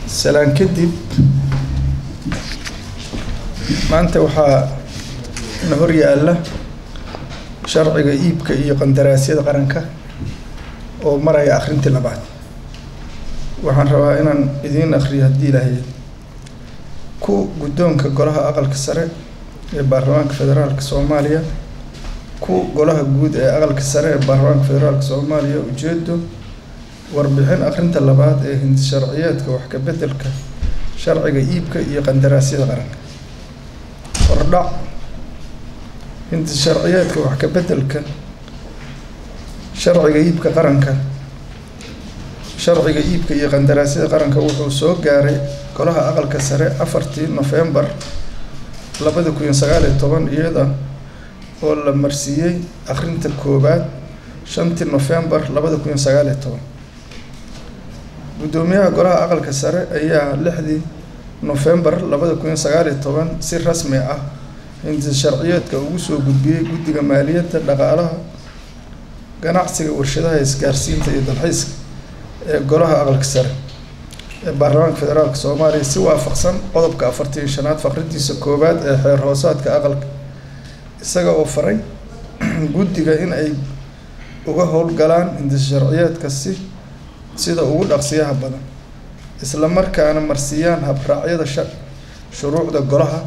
salaan kadib maanta waxaa na hor yaalla sharciga iibka iyo qandaraasyada qaranka oo maraya akhrintii labaad waxaan rabaa inaan idiin akhriyo haddii ilaahay ku guddoonka golaha aqalka sare ee baarlamaanka federaalka soomaaliya ku golaha guud ee aqalka sare ee baarlamaanka federaalka soomaaliya ujeedo warbixin akhrinta labaad ee hindi sharciyeedka wax ka beddelka sharciga iibka iyo qandaraasyada qaranka hordhac hindi sharciyeedka wax ka beddelka sharciga iibka qaranka sharciga iibka iyo qandaraasyada qaranka wuxuu soo gaaray golaha aqalka sare afartii nofembar labada kun iyo sagaal iyo toban iyada oo la marsiiyey akhrinta koowaad shantii nofembar labada kun iyo sagaal iyo toban guddoomiyaha golaha aqalka sare ayaa lixdii nofembar labada kun iyo sagaal iyo toban si rasmi ah hindi sharciyeedka ugu soo gudbiyey guddiga maaliyadda dhaqaalaha ganacsiga warshadaha isgaarsiinta iyo dalxiiska ee golaha aqalka sare ee baarlamaanka federaalka soomaaliya si waafaqsan qodobka afartan iyo shanaad faqridiisa koowaad ee xeer hoosaadka aqalka isaga oo faray guddiga in ay uga howlgalaan hindi sharciyeedka si sida ugu dhaqsiyaha badan isla markaana marsiiyaan habraacyada sha shuruucda golaha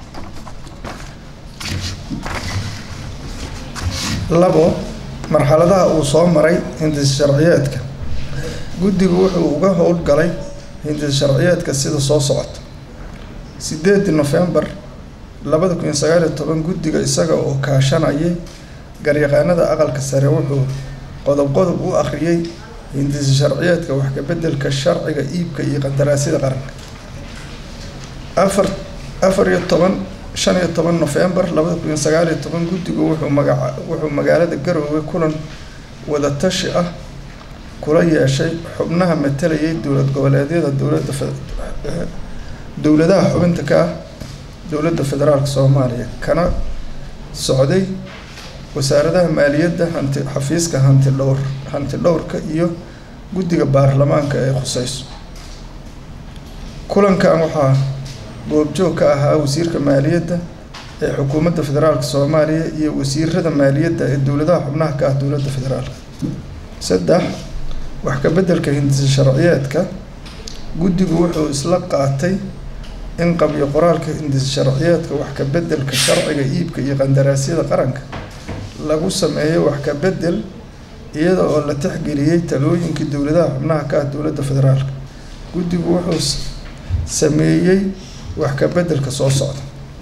labo marxaladaha uu soo maray hindi sharciyeedka guddigu wuxuu uga howlgalay hindi sharciyeedka sida soo socota sideedii nofembar labada kun iyo sagaal iyo toban guddiga isaga oo kaashanayay garyaqaanada aqalka sare wuxuu qodob qodob u akhriyey hindi sharciyeedka wax ka beddelka sharciga iibka iyo qandaraasyada qaranka afar afar iyo toban shan iyo toban nofembar labada kun iyo sagaal iyo toban guddigu wuxuu magaca wuxuu magaalada garoowe kulan wadatashi ah kula yeeshay xubnaha matalayay dowlad goboleedyada dowladda dowladaha xubinta ka ah dowladda federaalka soomaaliya kana socday wasaaradaha maaliyadda hanti xafiiska hanti dhowr hanti dhowrka iyo guddiga baarlamaanka ee khuseyso kulankan waxaa goobjoog ka ahaa wasiirka maaliyadda ee xukuumadda federaalka soomaaliya iyo wasiirada maaliyadda ee dowladaha xubnaha ka ah dowladda federaalka saddex wax ka beddelka hindi sharciyeedka guddigu wuxuu isla qaatay in qabyo qoraalka hindi sharciyeedka wax ka beddelka sharciga iibka iyo qandaraasyada qaranka lagu sameeyo wax ka beddel iyada oo la tixgeliyey talooyinkii dowladaha xubnaha ka ah dowladda federaalka guddigu wuxuu sameeyey wax ka beddelka soo socda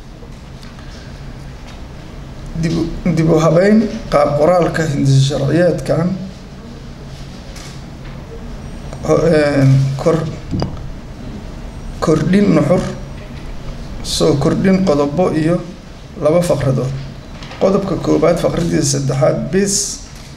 dib dib u habeyn qaab qoraalka hindi sharciyeedkan kor kordhin nuxur soo kordhin qodobo iyo laba faqradood qodobka koowaad faqradiisa saddexaad bis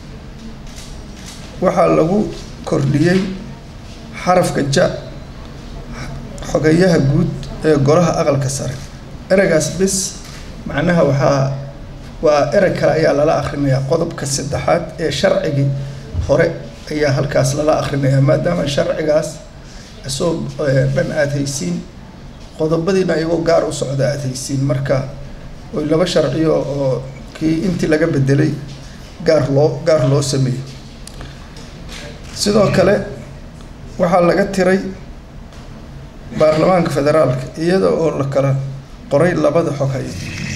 waxaa lagu kordhiyey xarafka ja xogayaha guud ee golaha aqalka sare ereygaas bis macnaha waxaa waa erey kale ayaa lala akhrinayaa qodobka saddexaad ee sharcigii hore ayaa halkaas lala akhrinayaa maadaama sharcigaas isagoo dhan aada haysiin qodobadiina iyagoo gaar u socda aada haysiin marka oy laba sharciyo oo kii intii laga bedelay gaar loo gaar loo sameeyey sidoo kale waxaa laga tiray baarlamaanka federaalka iyada oo la kala qoray labada xog hay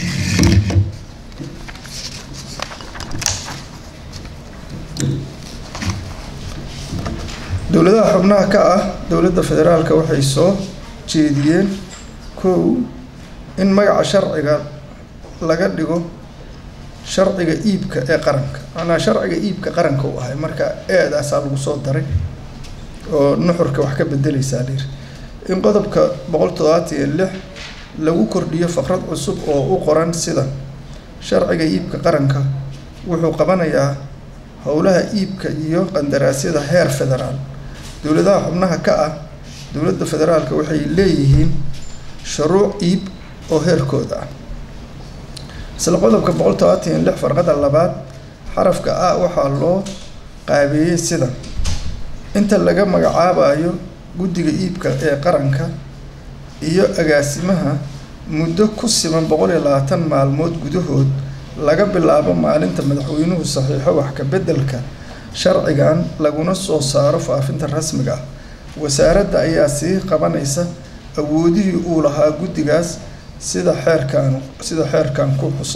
dowladaha xubnaha ka ah dowladda federaalka waxay soo jeediyeen kow in magaca sharciga laga dhigo sharciga iibka ee qaranka macnaha sharciga iibka qaranka u ahay marka eedaasaa lagu soo daray oo nuxurka wax ka bedeleysaa layiri in qodobka boqol toddobaatan iyo lix lagu kordhiyo faqrad cusub oo u qoran sida sharciga iibka qaranka wuxuu qabanayaa howlaha iibka iyo qandaraasyada heer federaal dowladaha xubnaha ka ah dowladda federaalka waxay leeyihiin shuruuc iib oo heerkooda ah isla qodobka boqol todobaatan iyo lix farqada labaad xarafka a waxaa loo qaabeeyey sida inta laga magacaabayo guddiga iibka ee qaranka iyo agaasimaha muddo ku siman boqol iyo labaatan maalmood gudahood laga bilaabo maalinta madaxweynuhu saxiixo wax ka beddelka sharcigan laguna soo saaro faafinta rasmiga ah wasaaradda ayaa sii qabanaysa awoodihii uu lahaa guddigaas sida xeerkan sida xeerkan ku xusa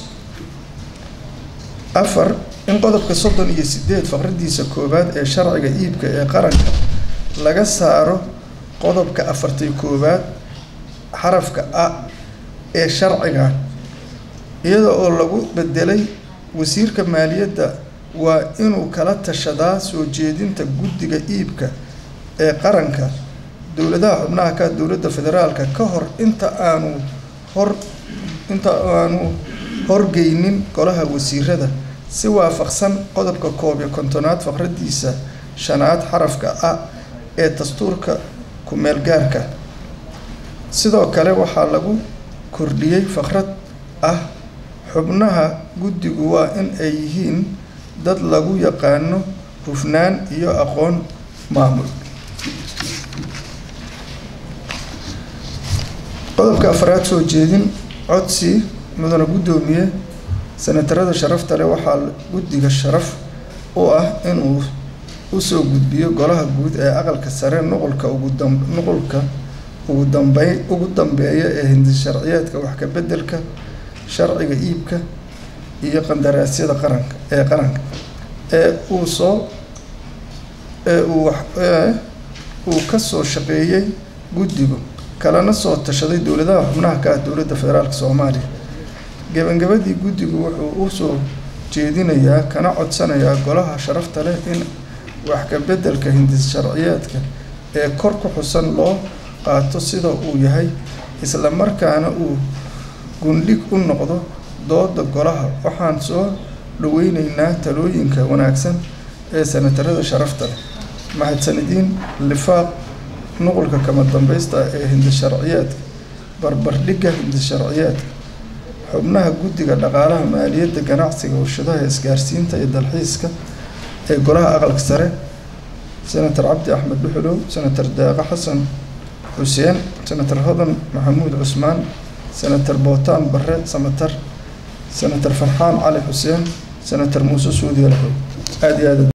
afar in qodobka soddon iyo sideed faqradiisa koowaad ee sharciga iibka ee qaranka laga saaro qodobka afartii koowaad xarafka a ee sharcigan iyada oo lagu bedelay wasiirka maaliyadda waa inuu kala tashadaa soo jeedinta guddiga iibka ee qaranka dowladaha xubnaha ka dowladda federaalka ka hor inta aanu hor inta aanu horgeynin golaha wasiirada si waafaqsan qodobka koob iyo kontonaad faqradiisa shanaad xarafka a ee dastuurka ku-meel gaarka sidoo kale waxaa lagu kordhiyey faqrad ah xubnaha guddigu waa in ay yihiin dad lagu yaqaano hufnaan iyo aqoon maamul qodobka afraad soo jeedin codsi mudana guddoomiye senatarada sharafta leh waxaa guddiga sharaf u ah inuu usoo gudbiyo golaha guud ee aqalka sare nuqulka ugu dam nuqulka ugu dambey ugu dambeeya ee hindi sharciyeedka wax ka beddelka sharciga iibka iyo qandaraasyada qaranka ee qaranka ee uu soo ee uu wax ee uu ka soo shaqeeyey guddigu kalena soo tashaday dowladaha xubnaha ka ah dowladda federaalka soomaaliya gebagabadii guddigu wuxuu u soo jeedinayaa kana codsanayaa golaha sharafta leh in wax ka beddelka hindis sharciyeedka ee kor ku xusan loo qaato sida uu yahay isla markaana uu gundhig u noqdo dooda golaha waxaan soo dhaweyneynaa talooyinka wanaagsan ee senatarada sharafta leh mahadsanidin lifaaq nuqulka kama dambaysta ee hindis sharciyeedka barbardhigga hindis sharciyeedka xubnaha guddiga dhaqaalaha maaliyadda ganacsiga warshadaha isgaarsiinta iyo dalxiiska ee golaha aqalka sare senator cabdi axmed dhuxulow senator deeqo xasan xuseen senator hodan maxamuud cusmaan senator bootaan barre samatar senator farxaan cali xuseen senator muuse suudiya laxow aada iyo aad